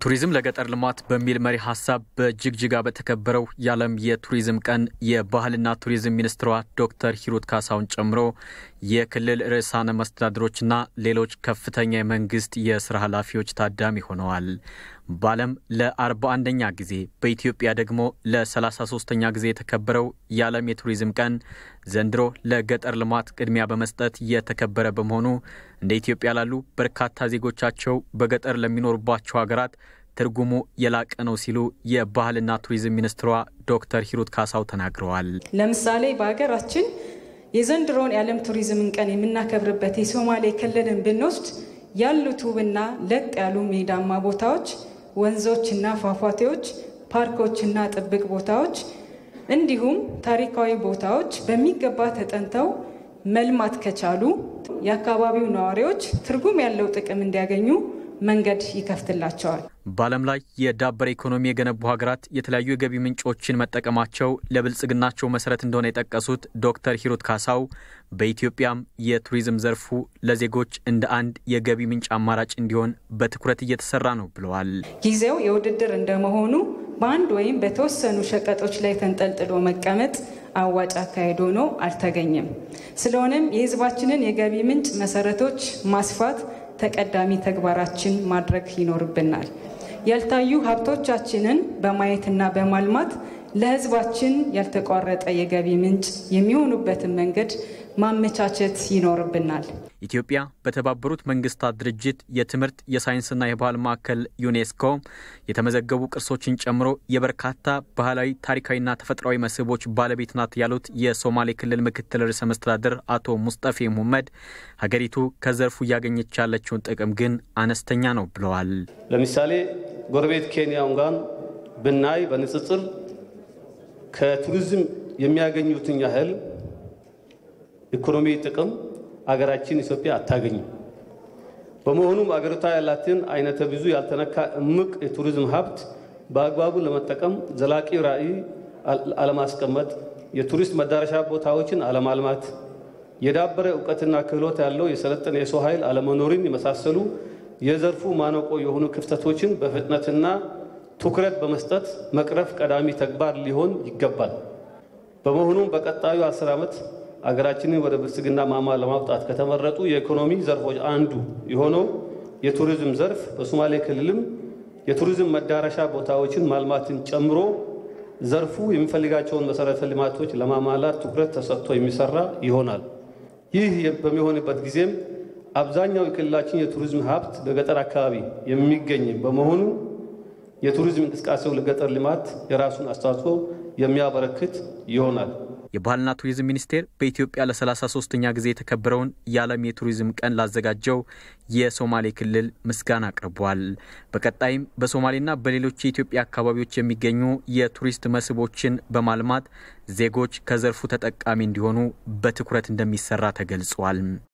ቱሪዝም ለገጠር ልማት በሚል መሪ ሀሳብ በጅግጅጋ በተከበረው የዓለም የቱሪዝም ቀን የባህልና ቱሪዝም ሚኒስትሯ ዶክተር ሂሩት ካሳውን ጨምሮ የክልል ርዕሳነ መስተዳድሮችና ሌሎች ከፍተኛ የመንግስት የስራ ኃላፊዎች ታዳሚ ሆነዋል። በዓለም ለአርባ አንደኛ ጊዜ በኢትዮጵያ ደግሞ ለሰላሳ ሶስተኛ ጊዜ የተከበረው የዓለም የቱሪዝም ቀን ዘንድሮ ለገጠር ልማት ቅድሚያ በመስጠት የተከበረ በመሆኑ እንደ ኢትዮጵያ ላሉ በርካታ ዜጎቻቸው በገጠር ለሚኖሩባቸው ሀገራት ትርጉሙ የላቀ ነው ሲሉ የባህልና ቱሪዝም ሚኒስትሯ ዶክተር ሂሩት ካሳው ተናግረዋል። ለምሳሌ በሀገራችን የዘንድሮውን የዓለም ቱሪዝምን ቀን የምናከብርበት የሶማሌ ክልልን ብንወስድ ያሉት ውብና ለጥ ያሉ ሜዳማ ቦታዎች፣ ወንዞችና ፏፏቴዎች፣ ፓርኮችና ጥብቅ ቦታዎች እንዲሁም ታሪካዊ ቦታዎች በሚገባ ተጠንተው መልማት ከቻሉ የአካባቢው ነዋሪዎች ትርጉም ያለው ጥቅም እንዲያገኙ መንገድ ይከፍትላቸዋል። በዓለም ላይ የዳበረ ኢኮኖሚ የገነቡ ሀገራት የተለያዩ የገቢ ምንጮችን መጠቀማቸው ለብልጽግናቸው መሰረት እንደሆነ የጠቀሱት ዶክተር ሂሩት ካሳው በኢትዮጵያም የቱሪዝም ዘርፉ ለዜጎች እንደ አንድ የገቢ ምንጭ አማራጭ እንዲሆን በትኩረት እየተሰራ ነው ብለዋል። ጊዜው የውድድር እንደመሆኑ በአንድ ወይም በተወሰኑ ሸቀጦች ላይ ተንጠልጥሎ መቀመጥ አዋጭ አካሄድ ሆኖ አልተገኘም። ስለሆነም የሕዝባችንን የገቢ ምንጭ መሰረቶች ማስፋት ተቀዳሚ ተግባራችን ማድረግ ይኖርብናል። ያልታዩ ሀብቶቻችንን በማየትና በማልማት ለሕዝባችን ያልተቋረጠ የገቢ ምንጭ የሚሆኑበትን መንገድ ማመቻቸት ይኖርብናል። ኢትዮጵያ በተባበሩት መንግስታት ድርጅት የትምህርት የሳይንስና የባህል ማዕከል ዩኔስኮ የተመዘገቡ ቅርሶችን ጨምሮ የበርካታ ባህላዊ ታሪካዊና ተፈጥሯዊ መስህቦች ባለቤት ናት ያሉት የሶማሌ ክልል ምክትል ርዕሰ መስተዳድር አቶ ሙስጠፌ ሙሐመድ ሀገሪቱ ከዘርፉ እያገኘች ያለችውን ጥቅም ግን አነስተኛ ነው ብለዋል። ለምሳሌ ጎረቤት ኬንያን ጋር ብናይ በንጽጽር ከቱሪዝም የሚያገኙትን ያህል ኢኮኖሚ ጥቅም አገራችን ኢትዮጵያ አታገኝም። በመሆኑም አገሪቷ ያላትን አይነተ ብዙ ያልተነካ እምቅ የቱሪዝም ሀብት በአግባቡ ለመጠቀም ዘላቂ ራዕይ አለማስቀመጥ፣ የቱሪስት መዳረሻ ቦታዎችን አለማልማት፣ የዳበረ እውቀትና ክህሎት ያለው የሰለጠነ የሰው ኃይል አለመኖርን የመሳሰሉ የዘርፉ ማነቆ የሆኑ ክፍተቶችን በፍጥነትና ትኩረት በመስጠት መቅረፍ ቀዳሚ ተግባር ሊሆን ይገባል። በመሆኑም በቀጣዩ አስር ዓመት አገራችንን ወደ ብልጽግና ማማ ለማውጣት ከተመረጡ የኢኮኖሚ ዘርፎች አንዱ የሆነው የቱሪዝም ዘርፍ በሶማሌ ክልልም የቱሪዝም መዳረሻ ቦታዎችን ማልማትን ጨምሮ ዘርፉ የሚፈልጋቸውን መሰረተ ልማቶች ለማሟላት ትኩረት ተሰጥቶ የሚሰራ ይሆናል። ይህ በሚሆንበት ጊዜም አብዛኛው የክልላችን የቱሪዝም ሀብት በገጠር አካባቢ የሚገኝ በመሆኑ የቱሪዝም እንቅስቃሴው ለገጠር ልማት የራሱን አስተዋጽኦ የሚያበረክት ይሆናል። የባህልና ቱሪዝም ሚኒስቴር በኢትዮጵያ ለ33ኛ ጊዜ የተከበረውን የዓለም የቱሪዝም ቀን ላዘጋጀው የሶማሌ ክልል ምስጋና አቅርቧል። በቀጣይም በሶማሌና በሌሎች የኢትዮጵያ አካባቢዎች የሚገኙ የቱሪስት መስህቦችን በማልማት ዜጎች ከዘርፉ ተጠቃሚ እንዲሆኑ በትኩረት እንደሚሰራ ተገልጿል።